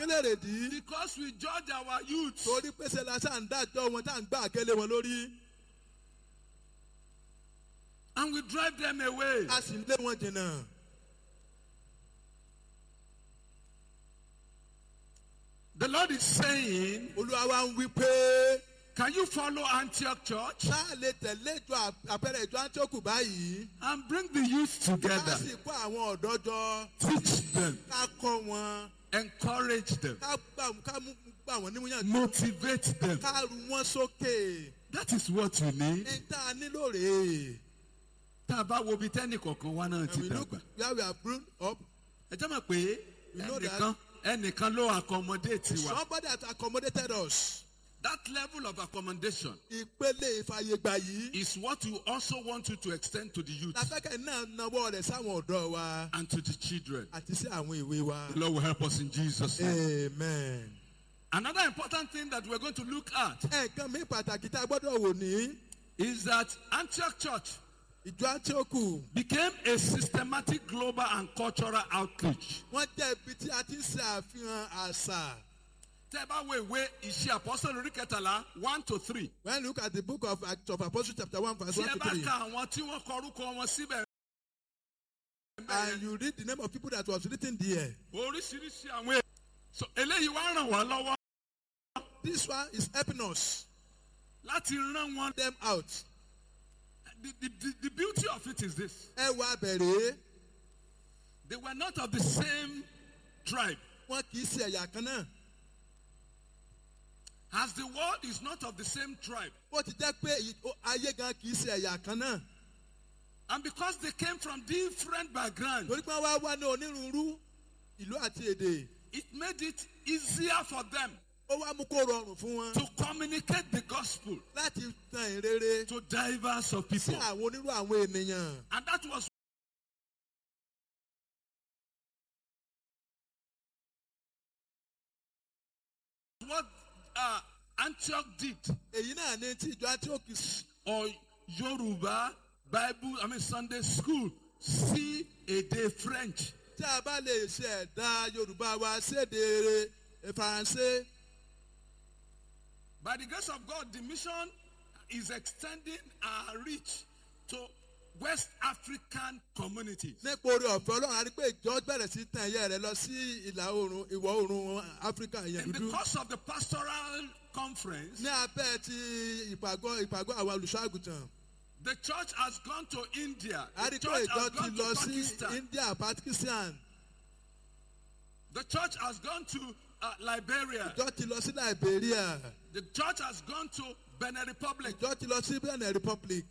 kílẹ̀ rèdí Because we judge our youth. torí pèsè la ṣáà ń dájọ́ wọn tá à ń gbà kélé wọn lórí And we drive them away. a sì ń lé wọn jìnnà. The Lord is saying, olúwa wa ń wí pé Can you follow Antioch Church ṣáà lè tẹ̀lé ìjọ à- àpẹẹrẹ ìjọ antioch báyìí and bring the youth ká together? sì kó àwọn ọ̀dọ́ jọ Teach them, ká kọ́ wọn encourage them, ká gbà ká mú gbà wọ́n nímúyàn motivate them. ká ru wọn sókè That is what you need. ní tá a nílò rèé. Tá a bá wo ibi tẹ́nì kọ̀ọ̀kan wá náà ti And we look dàgbà. where we are grown up Ẹ jẹ́ mọ̀ pé You know ẹnìkan ẹnìkan ló accommodate wa. somebody that accommodated us That level of accommodation ìpele ìfàyègbà yìí is what you also want you to extend to the youth láfẹ́kẹ́ náà nawọ́ rẹ̀ sáwọn ọ̀dọ́ wa and to the children. àti sí àwọn ìwé wa. The Lord will help us in Jesus' name. amen. Another important thing that we're going to look at ẹ̀ẹ̀kan mi pàtàkì tá a gbọ́dọ̀ wò ní is that Antioch Church ìjọ àtìókù became a systematic global and cultural outreach. wọ́n jẹ́ ibi tí a ti ń ṣe àfihàn àṣà. Tẹ́ ẹ bá wo ìwé ìṣe àpọ́sẹ̀lì orí kẹtàlá one to three. when you look at the book of acts of apostles chapter one verse Tí one ẹ to bá three ka àwọn tí wọ́n kọ orúkọ wọn síbẹ̀. and you read the name of people that was written there Oríṣiríṣi àwọn èèyàn. So eléyìí wá ràn wá lọ́wọ́ this one is helping us láti rán wọn. them out. The, the, the, the beauty of it is this. ẹ wá bẹ̀rẹ̀ They were not of the same tribe. wọn kì í ṣe ẹ̀yà kan náà. As the world is not of the same tribe. ó ti jẹ́ pé ì- ó- ayé gan kì í ṣe ẹ̀yà kan náà. And because they came from different backgrounds, torí pé wọ́n wá wá ní onírúurú ìlú àti èdè. it made it easier for them ó wá mú kó rọrùn fún wọn to communicate the gospel láti tan ìrere to diverse of sí people. àwọn onírú àwọn ènìyàn. And that was what uh, Antioch did. èyí náà ní tí ìjọ antioch Or Yoruba Bible, I mean Sunday school, sí èdè French. tí a bá lè ṣe ẹ̀dá yorùbá wa séde faransé. By the grace of God, the mission is extending our reach to West African communities. nípa orí ọ̀fẹ́ ọlọ́run a rí pé ìjọ bẹ̀rẹ̀ sí tan ẹ̀yẹ rẹ̀ lọ sí ìlà oòrùn ìwọ̀ oòrùn áfíríkà yẹn In the dúdú. course of the pastoral conference, ní abẹ́ ti ìpàgọ́ ìpàgọ́ àwọn olùṣọ́ àgùntàn. the church has gone to India. a The rí pé church ìjọ has ti gone to lọ sí Pakistan. india pakistan. The church has gone to uh, Liberia. ìjọ ti lọ sí liberia. The church has gone to Benin Republic. ìjọ ti lọ sí benin republic.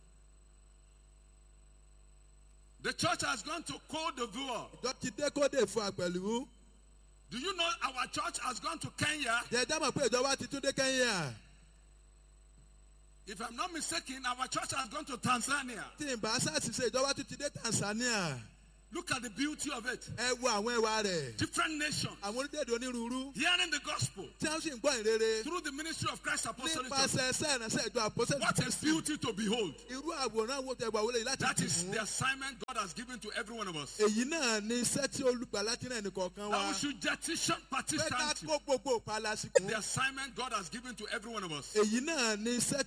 The church has gone to Cote d'Ivoire. ìjọ ti dé kódè fún àpẹ̀lú. Do you know our church has gone to Kenya? jẹjẹ mọ̀ pé ìjọba ti tún dé kenya. If I'm not mistaken, our church has gone to Tanzania. tí ìbá sars ṣe ìjọba tún ti dé tanzania. Look at the beauty of it. ẹ wo àwọn ẹwà rẹ̀. Different nations àwọn orílẹ̀-èdè onírúurú. hearing the gospel tí wọ́n sì ń gbọ́ ìrere. through the ministry of Christ Apostolic Church. nípasẹ̀ ẹsẹ̀ ìránṣẹ́ ìjọ àpọ́sẹ̀ What a beauty to behold. irú àwòrán wo tẹ wà wọlé yìí láti That dì is mú. the assignment God has given to every one of us. èyí náà ni iṣẹ́ tí olùgbà láti rẹ̀ nìkọ̀ọ̀kan That wa. we should jettison pé ká partisanship. kó gbogbo ìpalà sí kún. The assignment God has given to every one of us. èyí náà ni iṣẹ́